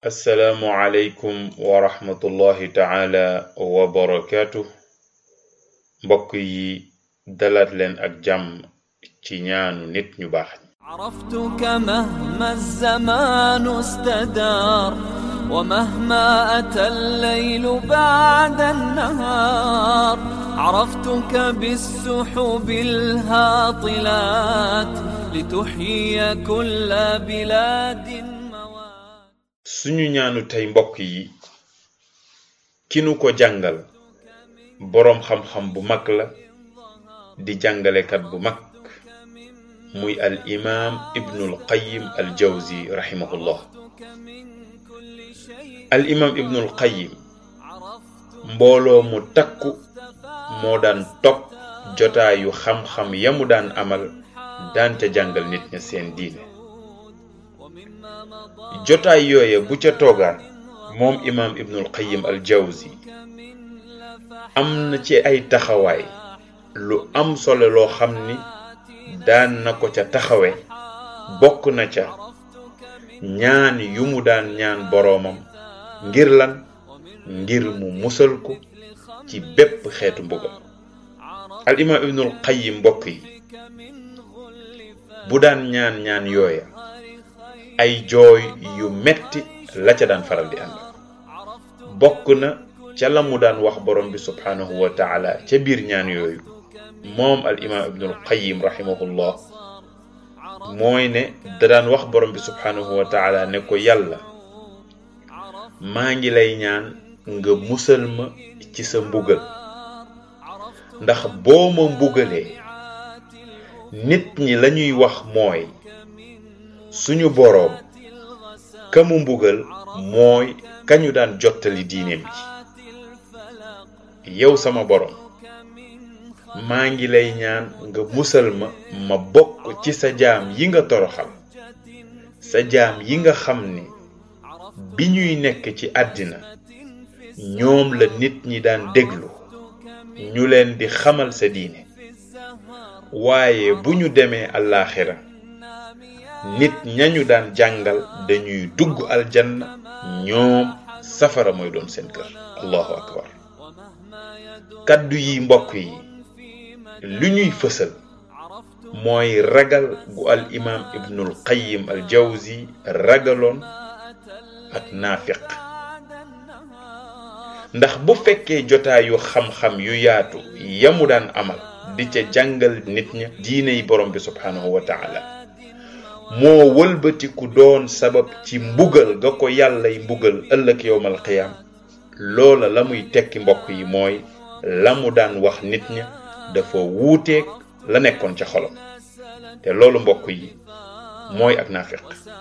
assalaamu aleykum wa rahmatullahi taala wa barakaatu mbokk yi dalaat leen ak jàmm ci ñaanu nit ñu baax ñi عرفتك مهما الزمان استدار ومهما أتى الليل بعد النهار عرفتك بالسحب الهاطلات لتحيي كل بلاد موات suñu ñaanu tey mbokk yi ki nu ko jàngal boroom xam-xam bu mag la di jàngalekat bu mag muy al imaam ibnul qayyim al jawzi rahimahullah al imaam ibnul qayyim mbooloo mu takku moo daan topp jotaayu xam-xam ya mu daan amal daan ca jàngal nit ña seen diine jotaay yooye bu ca toogaan moom imaam ibnul qayyim al jawzi am na ci ay taxawaay lu am solo loo xam ni daan na ko ca taxawe bokk na ca ñaan yu mu daan ñaan boroomam ngir lan ngir mu musal ko ci bépp xeetu mbugal al imaam ibnul qayyim mbokk yi bu daan ñaan ñaan yooya ay jooy yu metti la ca daan faral di ànd bokk na ca la mu daan wax borom bi subhanahu wa taala ca biir ñaan yooyu moom al imaam ibnul qayyim rahimahullah mooy ne da daan wax borom bi subhanahu wa taala ne ko yàlla maa ngi lay ñaan nga musal ma ci sa mbugal ndax boo ma mbugalee nit ñi lañuy wax mooy suñu boroom ka mu mbugal mooy kañu daan jottali diineem ji yow sama boroom maa ngi lay ñaan nga musal ma ma bokk ci sa jaam yi nga toroxal sa jaam yi nga xam ni bi ñuy nekk ci àddina ñoom la nit ñi daan déglu ñu leen di xamal sa diine waaye bu ñu demee àllaaxira nit ñañu daan jàngal dañuy dugg aljanna ñoom safara mooy doon seen kër allahu akbar kaddu yi mbokk yi li ñuy fësal mooy ragal gu al imaam ibnul qayyim al jawzi ragaloon ak naafiq ndax bu fekkee jotaayu xam-xam yu yaatu yamu daan amal di ca jàngal nit ña diiney borom bi subhanahu wa taala moo wëlbatiku doon sabab ci mbugal ga ko yàllay mbugal ëllëg yowmal qiyaam loola la muy tekki mbokk yi mooy la mu daan wax nit ña dafa wuuteeg la nekkoon ca xolam te loolu mbokk yi mooy ak naafiq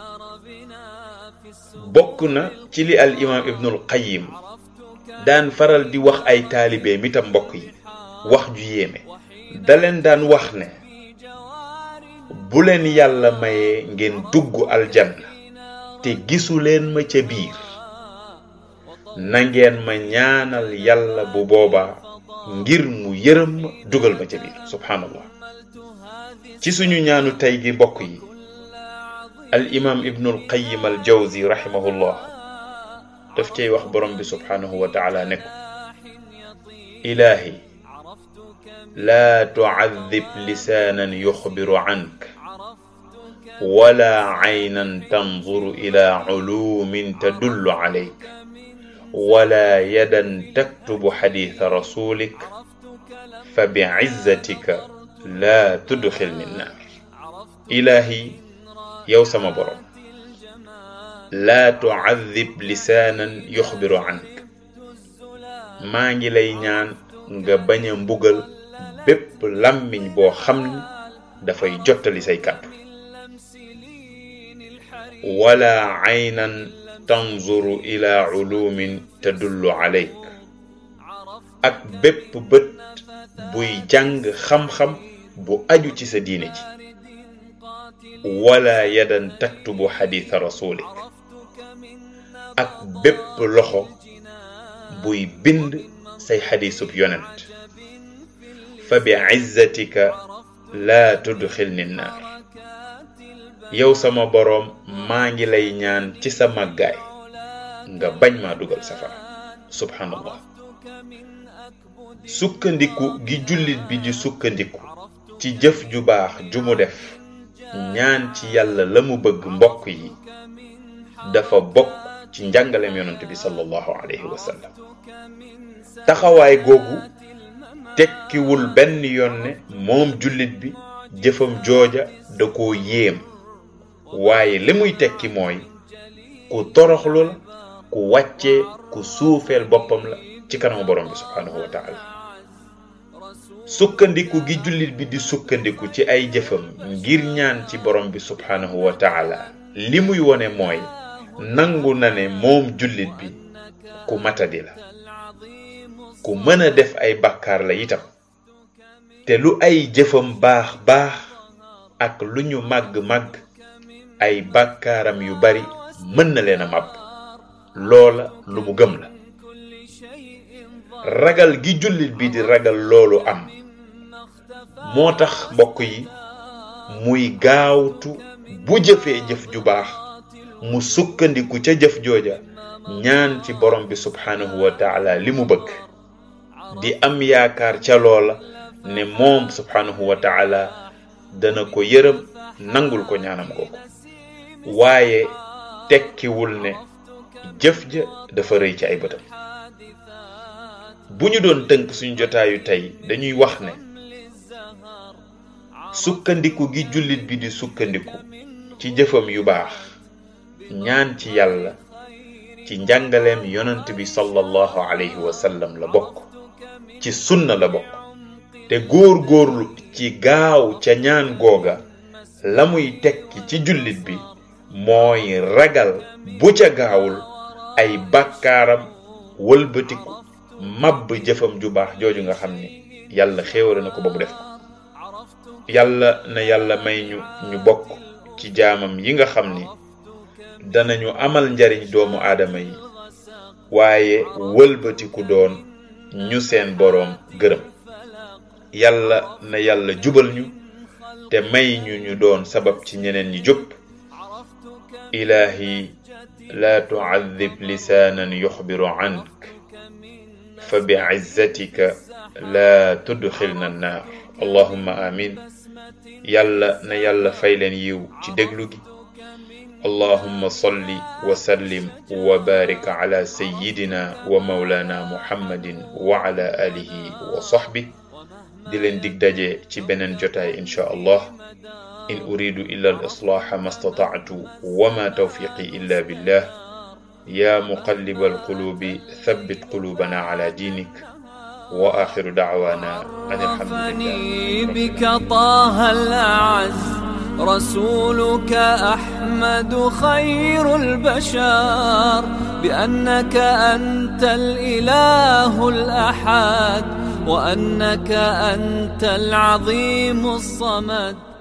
bokk na ci li al imaam ibnul qayyim daan faral di wax ay taalibeem itam mbokk yi wax ju yéeme da leen daan wax ne bu leen yàlla mayee ngeen dugg aljanna te gisu leen ma ca biir na ngeen ma ñaanal yàlla bu boobaa ngir mu yërëm ma dugal ma ca biir subhanallah ci suñu ñaanu tey gi mbokk yi al imaam ibnul qayyim al jawzi rahimahullah daf cay wax borom bi subhanahu wa taala ne ko ilaahi laa tucadib lisaanan yuxbiru cank wala caynan tanzuru ila culuumin tadullu calayk wala yadan taktubu xadiisa rasulik fa bicizzatika laa tudxilni nnaar ilaahi yow sama borom laa tucadib lisaanan yuxbiru cank maa ngi lay ñaan nga bañ a mbugal bépp làmmiñ boo xam ni dafay jottali say kàddu wala aynan tanzuru ila culuumin tadullu calayk ak bépp bët buy jàng xam-xam bu aju ci sa diine ji wala yadan taktubu xadiisa rasulik ak bépp loxo buy bind say xadiisub yonent fa bi izzatika laa tudxilni naar yow sama boroom maa ngi lay ñaan ci sa màggaay nga bañ maa dugal safara subhanallah sukkandiku gi jullit bi di sukkandiku ci jëf ju baax ju mu def ñaan ci yàlla la mu bëgg mbokk yi dafa bokk ci njàngaleem yonent bi sallallahu alayhi wa sallam taxawaay googu tekkiwul benn yoon ne moom jullit bi jëfam jooja da koo yéem waaye li muy tekki mooy ku toroxlu la ku wàccee ku suufeel boppam la ci kanamu borom bi subhaanahu wa taala sukkandiku gi jullit bi di sukkandiku ci ay jëfam ngir ñaan ci borom bi subhaanahu wa taala li muy wone mooy nangu na ne moom jullit bi ku matadi la ku mën a def ay bàkkaar la itam te lu ay jëfam baax baax ak lu ñu màgg-màgg ay bàkkaaram yu bari mën na leen a màbb loola lu mu gëm la ragal gi jullit bi di ragal loolu am moo tax mbokk yi muy gaawtu bu jëfee jëf ju baax mu sukkandiku ca jëf jooja ñaan ci borom bi subhaanahu wa taala li mu bëgg di am yaakaar ca loola ne moom subhaanahu wa taala dana ko yërëm nangul ko ñaanam googu waaye tekkiwul ne jëf ja dafa rëy ci ay bëtam bu ñu doon tënk suñu jotaayu tey dañuy wax ne sukkandiku gi jullit bi di sukkandiku ci jëfam yu baax ñaan ci yàlla ci njàngaleem yonent bi sallallahu alayhi wa sallam la bokk ci sunna la bokk te góor góorlu ci gaaw ca ñaan googa la muy tekki ci jullit bi mooy ragal bu ca gaawul ay bàkkaaram wëlbatiku mabb jëfam ju baax jooju nga xam ni yàlla xéewale na ko ba mu def ko yàlla na yàlla may ñu ñu bokk ci jaamam yi nga xam ni danañu amal njariñ doomu aadama yi waaye wëlbatiku doon ñu seen boroom gërëm yàlla na yàlla jubal ñu te may ñu ñu doon sabab ci ñeneen ñi jub ilaahi laa tucadib lisaanan yuxbiru cank fa bicizzatika laa tudxilna annaar allahumma amin yàlla na yàlla fay leen yiw ci déglu gi اللهم صل وسلم وبارك على سيدنا ومولانا محمد وعلى آله وصحبه di leen dig daje ci beneen jotaay insha allah in uridu illa al islaha ma stata'tu wa ma tawfiqi illa billah ya muqallib al qulubi thabbit qulubana ala dinik wa akhiru da'wana an alhamdulillah بك طه الأعز رسولك أحمد خير البشر بأنك أنت الإله الأحد وأنك أنت العظيم الصمد